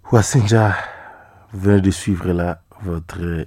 Wassinja, vous venez de suivre là votre euh,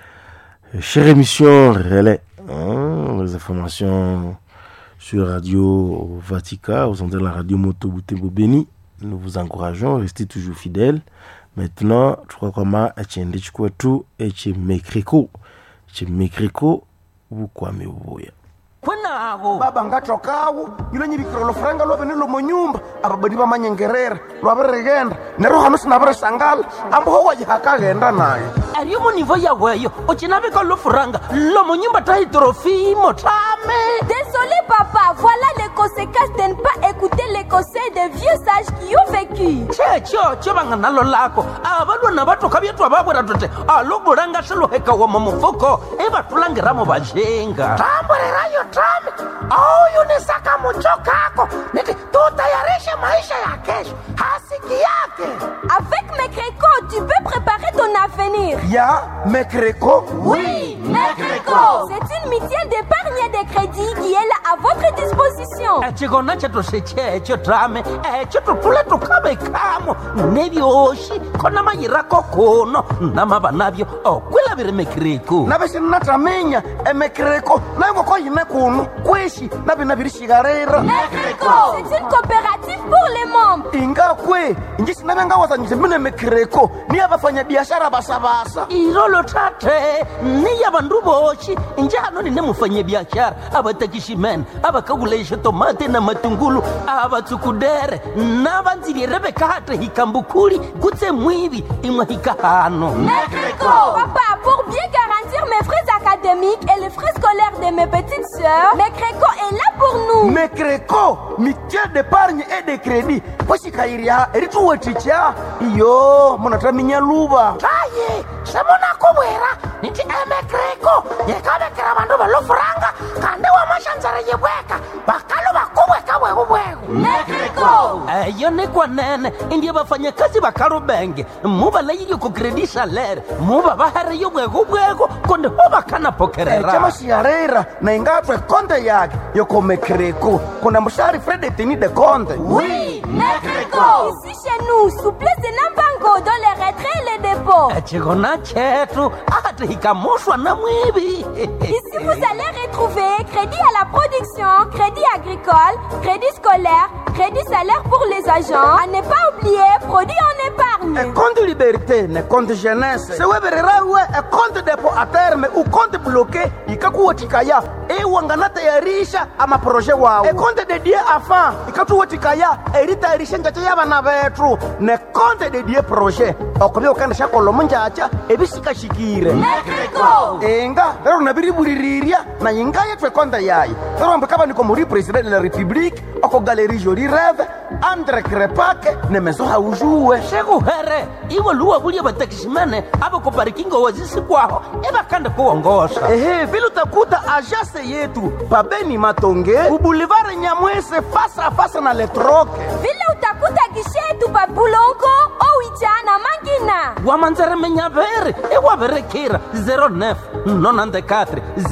chère émission Relais. hein, les informations sur Radio Vatica, aux ondes de la radio Moto Boutembo Béni. Nous vous encourageons, restez toujours fidèles. Maintenant, je crois qu'on etiende chikwetu echi mekreko chi mekreko bukwame bubuya kwenago baba ngatokawo yilo nyivikira lufuranga lwavene lomo nyumba ababadi vamanyengerera lwavirigenda nero hano sinavirisangala amboho wajihakaghenda nayo ariyo munivo yaweyo ucinavika lofuranga lomo nyumba tahitrofimo tame Désolé papa, voilà les conséquences de ne pas écouter les conseils des vieux sages qui ont vécu. checho cho vanga nalo lako avalwana vatoka vyetwa vavwera tote alobulanga swiluheka wama mufuko ivatulangiramo vajenga tamburirayo tame auyunisaka mucho kako niti tutayarishe maisha ya kesho hasiki yake Avec mes crécots, tu peux préparer ton avenir. ya mekreko Oui, Mecreco C'est une mutuelle d'épargne et de crédit qui est là à votre disposition. chikona chetu sechecho tame echo tutule tukavekamo nevyoxi kona mayirako kuno namava navyo okwilaviri mekiriku navisinataminya emekreko nayo ngoko yine kuno kwishi navinavirixikarira Mecreco C'est une coopérative pour les membres. ingakwe inji sinavengawazanyise mine mekreko niya vafanyabiashara vasavasa ilolo tate niya vandu voxi njano nine mufanyabiaxara avatakiximene avakakulaixa tomate na matungulu avatsukudere na vandzivire vekate hikambukuli kutse mwivi imwe hikahano Mecreco Papa, pour bien garantir mes frais académiques et les frais scolaires de mes petites sœurs, Mecreco est là pour nous. mekreko mitiel d'épargne et de crédit poxikayirya erituweticha iyo munataminya luva taye semunakuvwera niti emekreko yekavekera vandu velofuranga kandi wamaxandzara yivweka vakalo vakuvweka vwekuvweku Mecreco eyo ni kwanene indiye vafanyakazi va kalubenge mu va layilyo ku kredi salere mu va va heriyo vwekuvweku kundi ho va kana pokerera ecamaxiarera na ingatwe konte yake yoko mekreko kuna muxari fredetini de konte Oui, Mecreco Ici chez nous, souplesse de Nambango dans les retraits et les dépôts. chikona chetu ati hikamuxwa na mwivi Ici, vous allez retrouver crédit à la production, crédit agricole, crédit scolaire, crédit salaire pour les agents. À ne pas oublier, produit en épargne. ekonte liberté ne konte jeunesse sewevererawe ekonte depo a terme ukonte bloke ikakuwetikaya iwanganatayarisha amaproje wawo ekonte dedie afa ikatuwetikaya eritayarisha njacha yabana betu ne konte dedie proje okuvya ukandisha kolomo njacha ebisikashikire Mecreco inga lero nabiribulirirya na inga yethu ekonte yayo lero ambikava niko muri president de la république oko galerie joli reve andre krepake ne meso haujuwe xekuhere iwe luwa vulye vatakiximene a va koparikingo wazisikwaho i va kande kuwongosa ehe vile utakuta ajase yetu pabeni matonge ubulivare nyamwese fasa fasa na letroke vile utakuta gishetu babulongo owicha na mangina wamanzeremenyaveri i wa verekira 09 nonandekatre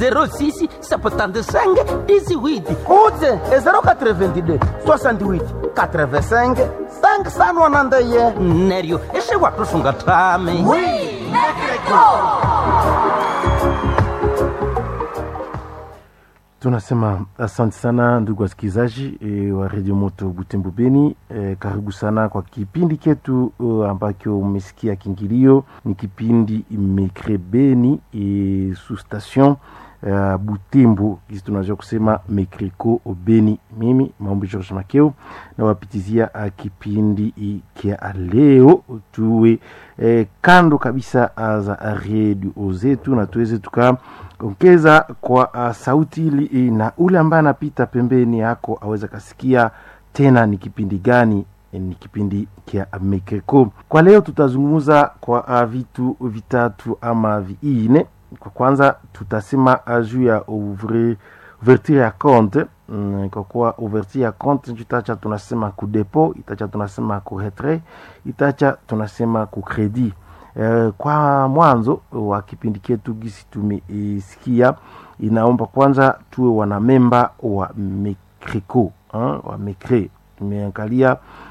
06 septandesenge disiwiti utse e 082 68 85 5sanwanandeye neryo i swi wa tusunga tami tunasema asante sana ndugu wasikilizaji e, wa redio moto butembo beni e, karibu sana kwa kipindi ketu uh, ambacho umesikia kingilio ni kipindi mekre beni e, su station uh, butembo kisi tunaweza kusema mekreko beni mimi maombi george makeo nawapitizia uh, kipindi i- kia leo tuwe eh, kando kabisa uh, za redio zetu na tuweze tuka ongeza kwa uh, sauti ili eh, na ule ambaye anapita pembeni yako aweze kasikia tena ni kipindi gani eh, ni kipindi kia mekeko kwa leo tutazungumza kwa uh, vitu vitatu ama viine kwa kwanza tutasema uh, juu ya ouvre ouverture ya compte mm, kwa kuwa ouverture ya compte itacha tunasema ku depo itacha tunasema ku retrait itacha tunasema ku credit Eh, kwa mwanzo wa kipindi chetu gisi tumesikia inaomba kwanza tuwe wanamemba wa mekreko wa mekre tumeangalia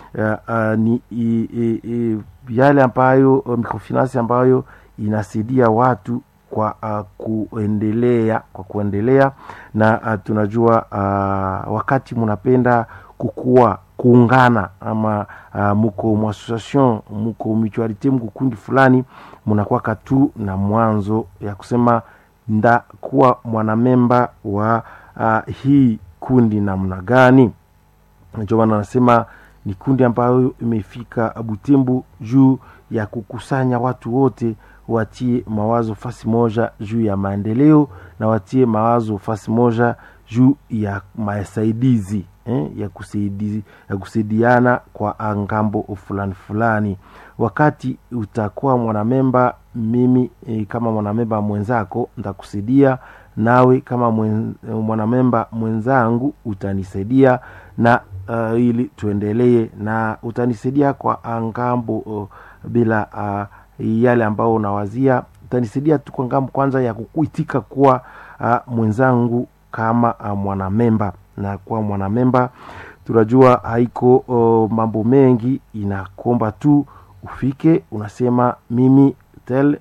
uh, uh, ni i, i, i, yale ambayo uh, microfinance ambayo inasaidia watu kwa uh, kuendelea kwa kuendelea na uh, tunajua uh, wakati mnapenda kukua kuungana ama uh, muko muassociation muko mutualite muko kundi fulani munakwaka tu na mwanzo ya kusema ndakuwa mwanamemba wa uh, hii kundi namna gani ndio maana anasema ni kundi ambayo imefika Butembo juu ya kukusanya watu wote watie mawazo fasi moja juu ya maendeleo na watie mawazo fasi moja juu ya masaidizi eh, ya, kusaidizi, ya kusaidiana kwa ngambo fulani fulani. Wakati utakuwa mwanamemba, mimi eh, kama mwanamemba mwenzako ntakusaidia, nawe kama mwen, mwanamemba mwenzangu utanisaidia na uh, ili tuendelee na utanisaidia kwa ngambo uh, bila uh, yale ambao unawazia utanisaidia tu kwa ngambo kwanza ya kukuitika kuwa uh, mwenzangu kama uh, mwanamemba na kuwa mwanamemba tunajua haiko uh, mambo mengi inakomba tu ufike unasema mimi tel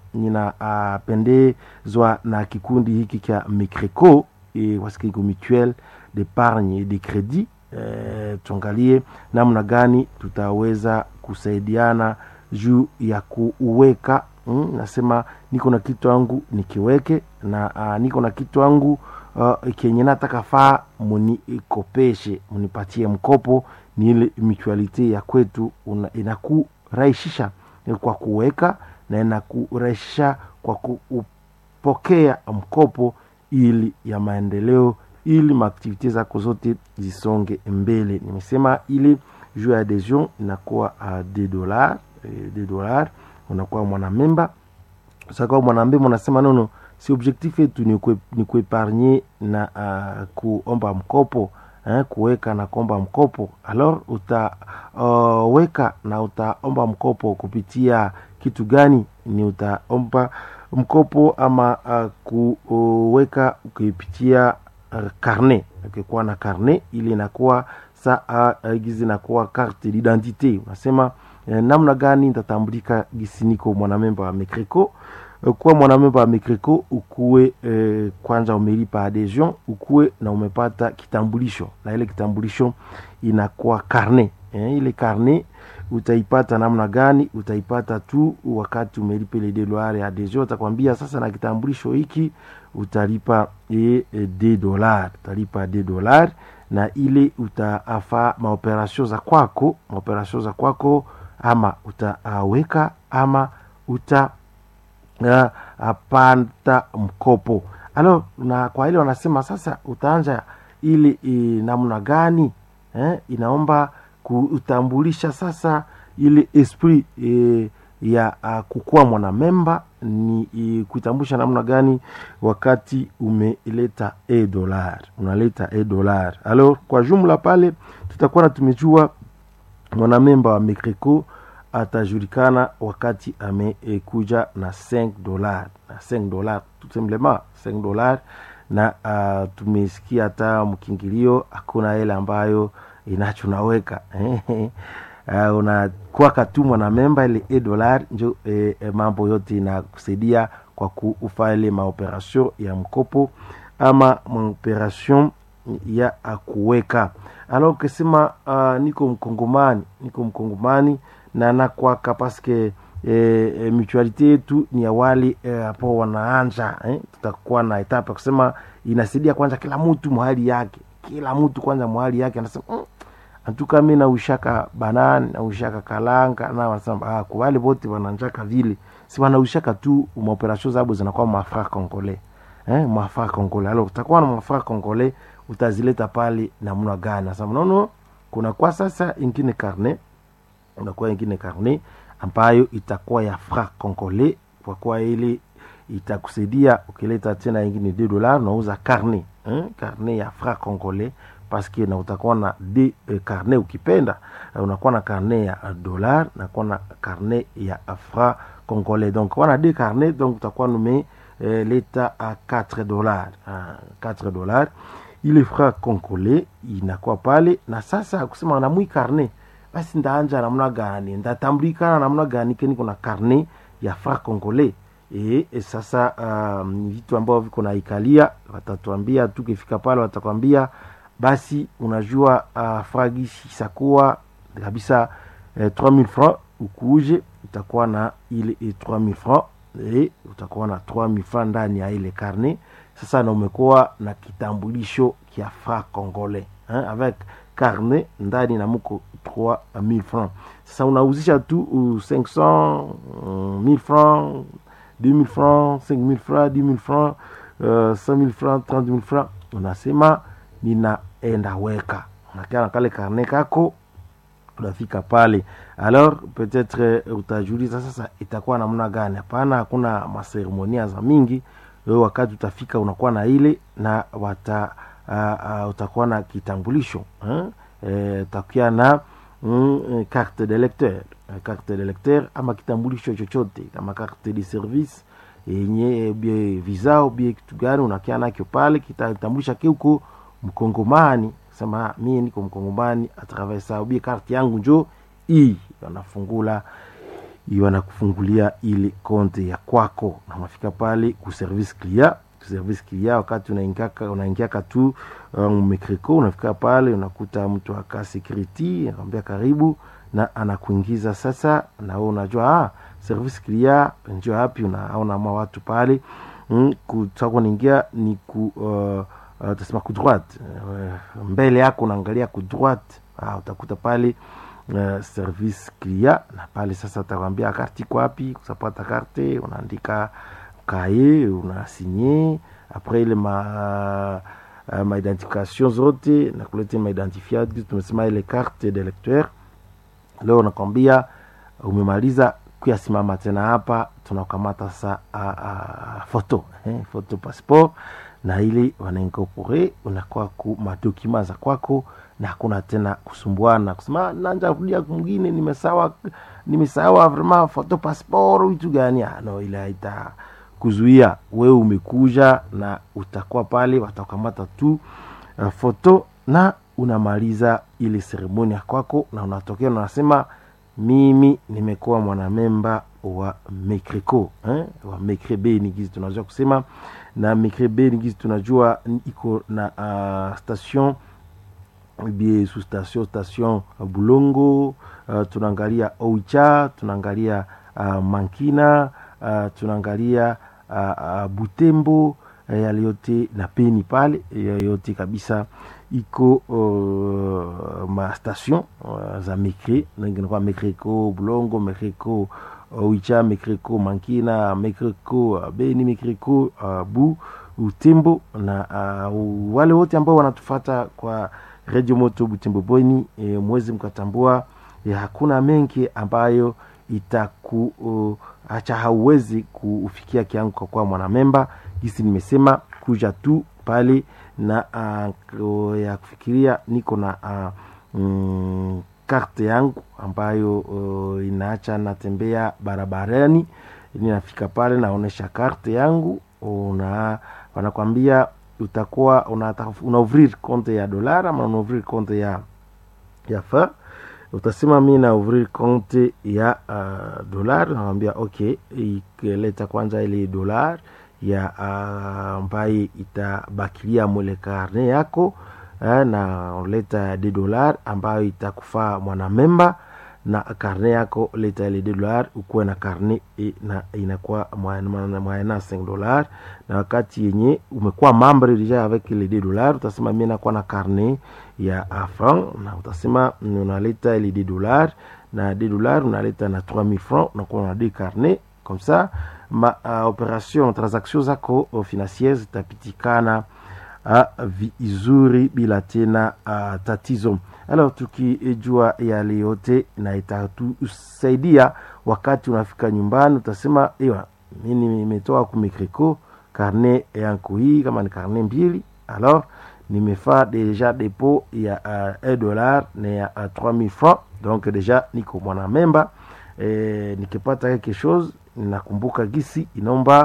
ninapendezwa uh, na kikundi hiki cha micreco e, wasikiko mutuel d'épargne et de crédit e, tuangalie namna gani tutaweza kusaidiana juu ya kuweka mm, nasema niko na kitu yangu nikiweke na uh, niko na kitu yangu uh, kenye nataka faa munikopeshe munipatie mkopo ni ile mutualite ya kwetu inakurahisisha kwa kuweka na inakurahisisha kwa kupokea mkopo ili ya maendeleo ili maaktivite zako zote zisonge mbele nimesema ile juu ya adhesion inakuwa uh, de dollar de dollar unakuwa mwanamemba sakawa mwanamemba unasema nono si objectif yetu ni kuepargne na uh, kuomba mkopo eh, kuweka na kuomba mkopo alors utaweka uh, na utaomba mkopo kupitia kitu gani ni utaomba mkopo ama uh, kuweka ukipitia uh, karne ukikuwa na karne ili inakuwa saa uh, gizi inakuwa carte d'identité unasema eh, namna gani nitatambulika gisi niko mwanamemba wa mecreco kuwa mwanamemba wa mecreco ukuwe eh, kwanza umelipa adhesion ukuwe na umepata kitambulisho na ile kitambulisho inakuwa karne eh, ile karne utaipata namna gani utaipata tu wakati umelipa ile dolari ya adhesion utakwambia sasa na kitambulisho hiki utalipa e, e, de dolar utalipa de dolar na ile utaafa maoperasio za kwako maoperasio za kwako ama utaweka uh, ama uta uh, apata mkopo alo na kwa ile wanasema sasa utaanja ili e, namna gani eh, inaomba kutambulisha sasa ile esprit e, ya uh, kukuwa mwanamemba ni e, kuitambulisha namna gani wakati umeleta e dolar unaleta e dolar alors kwa jumla pale tutakuwa na tumejua mwanamemba wa mecreco atajulikana wakati amekuja na 5 dolar na 5 dolar tout simplement 5 dolar na uh, tumesikia hata mkingilio hakuna ile ambayo inachonaweka uh, unakuwa tu mwanamemba ile e dolar njo e, e, mambo yote inakusaidia kwa kufa ile maoperation ya mkopo ama maoperation ya kuweka alors ukisema uh, niko mkongomani niko mkongomani na nakwaka paske e, e, mutualite yetu ni ya wale hapo e, wanaanja eh? tutakuwa na etape ya kusema inasaidia kwanza kila mtu mahali yake kila mtu kwanza mahali yake anasema mm, antuka mi naushaka banani naushaka kalanga na wanasema ah, kwa wale wote wananjaka vile si wanaushaka tu maoperation zabo zinakuwa mafra congolais eh, mafra congolais alors utakuwa na mafra congolais utazileta pale namna gani nasema nono kuna kwa sasa ingine karne unakuwa ingine karne ambayo itakuwa ya fra congolais kwa kuwa ile itakusaidia ukileta tena ingine de dollar unauza karne eh, karne ya fra congolais paske na utakuwa na de eh, karne ukipenda uh, unakuwa na karne ya uh, dollar nakuwa na karne ya uh, fra congolais donc wana de karne donc utakuwa nume eh, leta a uh, 4 dollars uh, 4 dollars ile fra congolais inakuwa pale na sasa kusema na mwi karne basi ndaanja namna gani ndatambulikana namna gani ke niko na karne ya fra congolais e, e sasa um, vitu ambavyo viko naikalia watatuambia tukifika pale watakwambia basi unajua uh, fragisi isakuwa kabisa eh, 3000 francs ukuuje utakuwa na ile eh, 3000 francs e, utakuwa na 3000 francs ndani ya ile karne sasa na umekuwa na kitambulisho kia fra congolais hein, avec carnet ndani na muko 3000 francs sasa unauzisha tu uh, 500 uh, 1000 francs 2000 francs 5000 francs 10000 francs uh, 5000 francs 30000 francs unasema ninaenda weka unakia na kale karne kako unafika pale alors peut-être uh, utajiuliza sasa itakuwa namna gani hapana hakuna maseremonia za mingi wewe wakati utafika unakuwa na ile na wata uh, uh, utakuwa na kitambulisho hein? E, utakuwa na mm, carte de lecteur carte de lecteur ama kitambulisho chochote kama carte de service yenye bie visa ubie kitu gani unakia nakyo pale kitatambulisha ke uko mkongomani sema mie niko mkongomani atravers ça ubie carte yangu njo hii wanafungula wanakufungulia ile konte ya kwako na unafika pale ku service client service client wakati unaingiaka unaingiaka tu um, mekreko unafika pale unakuta mtu aka security anakwambia karibu na anakuingiza sasa na wewe unajua ah, service client ndio hapi unaona ma watu pale mm, kutaka kuingia ni ku uh, uh, tasema ku droite uh, mbele yako unaangalia ku droite ah, utakuta pale uh, service client na pale sasa utakwambia karti iko wapi kusapata karte unaandika kaye unasinye apres ile ma uh, maidentification zote na kuleta maidentifiadi tumesema ile carte de lecteur leo nakwambia umemaliza kuyasimama tena hapa tunakamata sasa uh, uh, foto eh, foto passeport na ile wanainkorpore unakuwa ku madokima za kwako na hakuna tena kusumbuana kusema nanja kudia mwingine nimesawa nimesawa vraiment foto passeport vitu gani ah, no ile haita kuzuia wewe umekuja na utakuwa pale watakamata tu uh, foto na unamaliza ile seremoni ya kwako na unatokea na unasema mimi nimekuwa mwanamemba wa mekreko eh? wa mekrebe ni gizi tunajua kusema na mekrebe ni gizi tunajua iko na uh, station bie su station station uh, bulongo uh, tunaangalia oicha tunaangalia uh, mankina uh, tunaangalia uh, uh, butembo yale yote na peni pale yote kabisa iko uh, ma station uh, za mekre ninginakuwa mekreko bulongo mekreko oicha mekreko mankina mekreko uh, beni mekreko uh, bu utembo na uh, wale wote ambao wanatufata kwa radio moto butembo bweni e, mwezi mkatambua e, hakuna mengi ambayo itaku uh, acha hauwezi kufikia kiangu kwa kuwa mwanamemba gisi nimesema kuja tu pale na uh, ya kufikiria niko na uh, mm, karte yangu ambayo uh, inaacha natembea barabarani ninafika pale naonesha karte yangu una wanakwambia utakuwa unaouvrir una konte ya dolar ama unaouvrir konte ya ya fa utasema mi na ouvrir konte ya uh, dolar nawambia ok ikileta kwanza ile dolar ya ambaye uh, itabakilia mwele karne yako eh, na leta de dolar ambayo itakufaa mwanamemba na karne yako leta ile de dolar ukuwe na karne e, na inakuwa mwaena 5 dolar na wakati yenye umekuwa membre deja avec ile de dolar utasema mi nakuwa na karne ya franc na utasema unaleta ile de dolar na de dolar unaleta na 3000 franc unakuwa na de carnet comme ça ma uh, operation transaction zako uh, financiere zitapitikana uh, vizuri bila tena uh, tatizo alors tukijua yale yote na itatusaidia wakati unafika nyumbani utasema ewa mi nimetoa kumikriko karne yangu hii kama ni karne mbili alors nimefaa deja depo ya uh, 1 dollar na ya uh, 3000 francs donc deja niko mwana memba e, nikipata quelque chose ninakumbuka gisi inaomba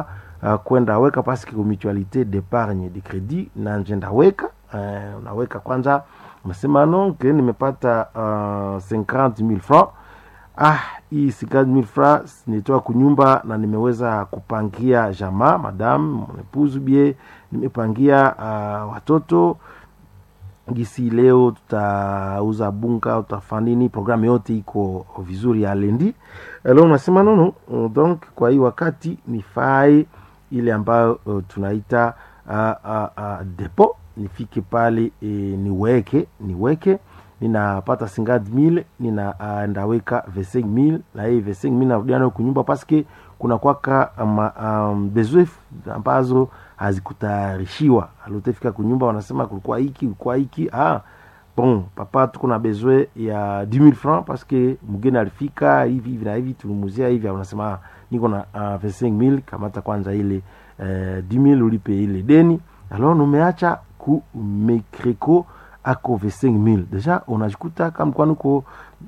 uh, kwenda weka paske mutualité d'épargne de crédit na njenda weka uh, unaweka kwanza unasema no ke nimepata uh, 50000 francs ah hii 50000 francs nitoa kunyumba na nimeweza kupangia jamaa madam mwepuzu bie nimepangia uh, watoto gisi leo tutauza bunga tutafanya nini programu yote iko vizuri ya lendi leo unasema nono donc kwa hii wakati nifae ile ambayo uh, tunaita uh, uh, uh, depo nifike pale e, niweke niweke ninapata 50000 nina uh, ndaweka 25000 na hii 25000 narudia nayo kunyumba paske kuna kwaka um, um, besoin ambazo hazikutayarishiwa alotefika kunyumba wanasema kulikuwa hiki kulikuwa hiki ah bon papa tuko na besoin ya 10000 francs paske mgeni alifika hivi hivi na hivi tulimuzia hivi wanasema ah, niko na uh, 25000 kamata kwanza ile uh, 10000 ulipe ile deni alors numeacha ku mecreco ako 25000 deja unajikuta kama kwa nuko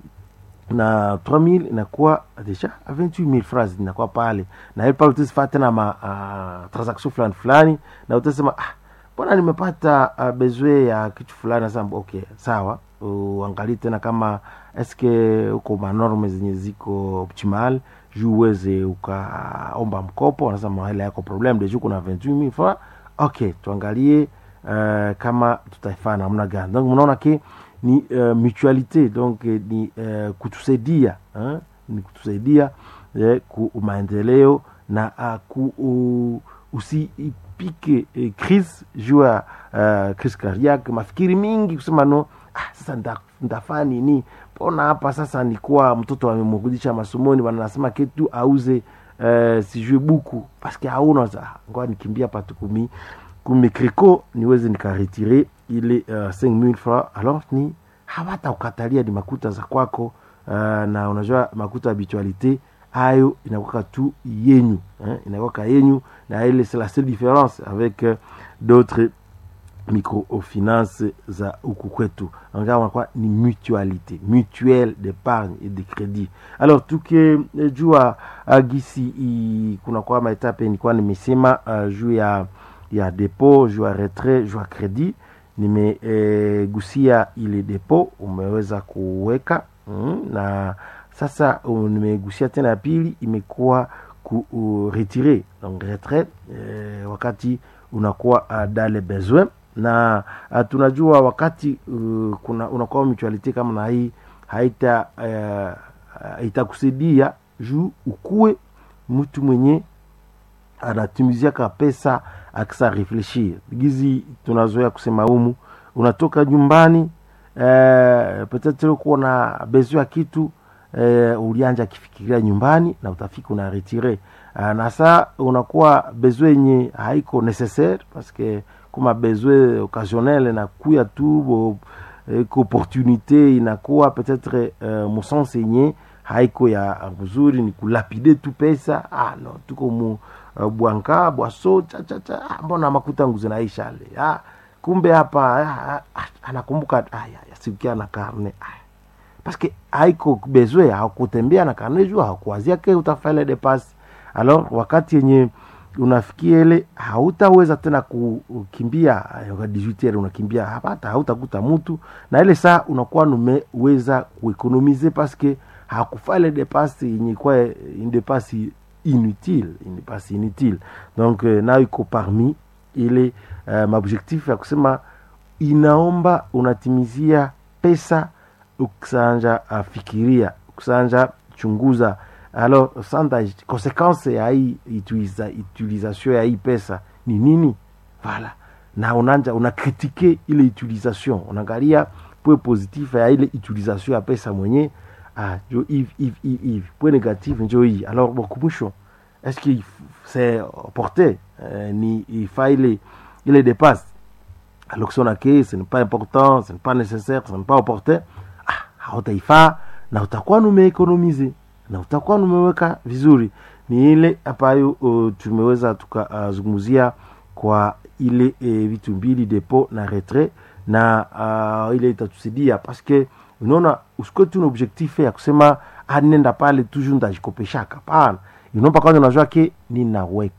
na 3000 inakuwa deja 28000 francs inakuwa pale na ile pale utasifaa tena ma uh, transaction fulani fulani na utasema ah mbona nimepata uh, besoin ya kitu fulani nasema okay sawa uangalie tena kama eske uko manorme zenye ziko optimal juu uweze ukaomba mkopo wanasema hela yako problem deja kuna 28000 francs okay tuangalie uh, kama tutaifanya namna gani donc mnaona ke ni uh, mutualité donc eh, ni uh, kutusaidia eh, ni kutusaidia eh, ku maendeleo na uh, ku uh, usipike eh, crise juu ya uh, crise cardiaque mafikiri mingi kusema no ah, sasa nda, ndafaa nini mbona hapa sasa nikuwa mtoto amemrudisha masomoni wanasema ketu auze uh, sijue buku paske hauna za ngoa nikimbia patu kumi kumekriko niweze nikaretire ile uh, 5000 francs alors ni hawata ukatalia ni makuta za kwako uh, na unajua makuta habitualité hayo inakwaka tu yenyu eh, inakwaka yenyu na ile c'est la seule différence avec uh, d'autres microfinance za huku kwetu angaa wanakuwa ni mutualité mutuelle d'épargne et de crédit alors tukijua uh, gisi i, kunakuwa maetape nilikuwa nimesema uh, juu ya ya depo juu ya retrait juu ya crédit nimegusia e, ile depo umeweza kuweka mm, na sasa uh, nimegusia tena ya pili imekuwa ku uh, retire donc retrait e, wakati unakuwa uh, dans les besoins na uh, tunajua wakati uh, kuna unakuwa mutualite kama na hii haita uh, itakusaidia juu ukuwe mtu mwenye anatumiziaka pesa akisa refleshir gizi tunazoea kusema humu unatoka nyumbani eh, petetre uko na besoin ya kitu eh, ulianja akifikiria nyumbani na utafika una retire uh, na saa unakuwa besoin yenye haiko necessaire paske kuma besoin occasionnel inakuya tu bo, eh, opportunité inakuwa peut-être uh, musense yenye haiko ya mzuri ni kulapide tu pesa ah, no tuko mu uh, bwanka bwaso chachacha ah, mbona makuta nguzi naisha ale ah, kumbe hapa ah, ah, anakumbuka ah, yasikia na karne ah. paske haiko bezwe hakutembea na karne juu hakuwazia ke utafanya depasi alors wakati yenye unafikia ile hautaweza tena kukimbia 18 unakimbia hapata hautakuta mtu na ile saa unakuwa numeweza kuekonomize paske hakufa ile depasi yenye kwa une depasi inutile une depasi inutile donc euh, nayo iko parmi ile uh, maobjectif ya kusema inaomba unatimizia pesa ukisanja afikiria ukisanja chunguza alors sanda conséquence ya hii utiliza, utilisation ya hii pesa ni nini voilà na unanja unakritike ile utilisation unaangalia point positif ya ile utilisation ya pesa mwenye ah, jo hivi hivi hivi hivi point négatif njo hii alors bokumwisho est-ce que c'est porté euh, ni ifa ile ile dépasse alors que ke ce n'est pas important ce n'est pas nécessaire ce n'est pas opportun ah, hautaifaa na utakuwa numeekonomize na utakuwa numeweka vizuri ni ile ambayo uh, tumeweza tukazungumzia uh, kwa ile e, vitu mbili depo na retrait na uh, ile itatusaidia paske unaona usikuwe tu na objectif ya kusema ah, nenda pale toujours ndajikopeshaka pana inomba kwanza unajua ke ninaweka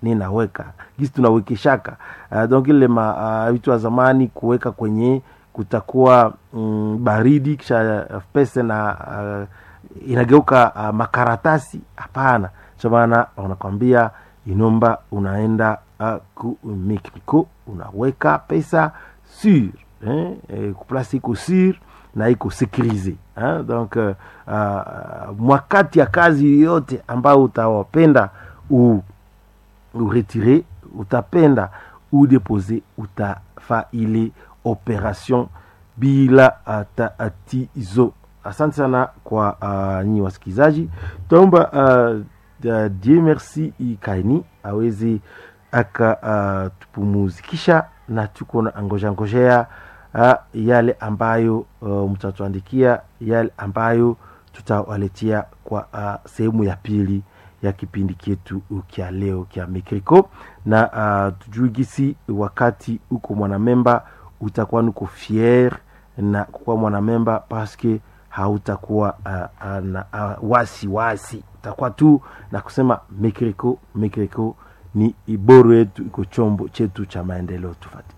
ninaweka gisi tunawekeshaka uh, donc ile ma uh, vitu wa zamani kuweka kwenye kutakuwa mm, baridi kisha uh, pesa na uh, inageuka uh, makaratasi hapana cho maana wanakwambia inomba unaenda uh, ku Mexico unaweka pesa sur eh, eh, kuplasi iko sur na iko sécurisé hein? donc uh, uh, mwakati ya kazi yoyote ambayo utawapenda u uretire utapenda udepose utafa ile operation bila tatizo asante sana kwa uh, nyi wasikilizaji taomba uh, uh, die merci ikaini aweze akatupumuzikisha uh, na tuko na ngojea ngojea uh, yale ambayo uh, mtatuandikia yale ambayo tutawaletea kwa uh, sehemu ya pili ya kipindi chetu kya leo kya Mekriko na uh, tujui gisi wakati uko mwanamemba utakuwa nuko fier na kuwa mwanamemba paske hautakuwa uh, uh, na uh, wasi wasi utakuwa tu na kusema Mekriko Mekriko ni iboro yetu iko chombo chetu cha maendeleo tufati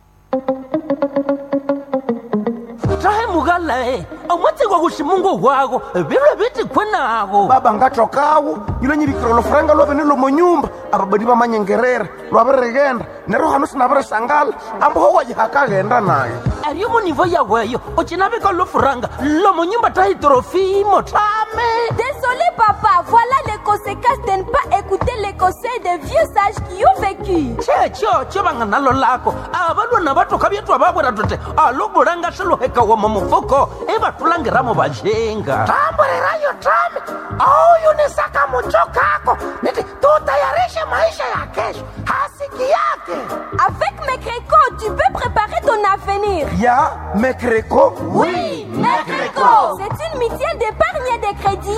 tahe mugalae omwatsigwa kuximungu wako virwe vitikwe nago baba ngatokawo yilo nyivikiro lofuranga lwavene lomonyumba ababadi bamanyengerera lwavirigenda nero hano sinavirisangala amboho wajihakaghenda naye ariyo munivo yaweyo ucinavika lofuranga lomonyumba tahi torofimo tame Désolé papa, voilà les conséquences de ne pas écouter les conseils des vieux sages qui ont vécu. checho chovanga nalo lako avalwana vatoka vyetwa vavwera tote alobulanga swiluheka wama mufuko ivatulangiramo vajenga tamburirayo tame auyunisaka mucho kako niti tutayarishe maisha ya kesho hasiki yake Avec mes crécots, tu peux préparer ton avenir. ya mekreko Oui, Mecrico C'est une mutuelle d'épargne et de crédit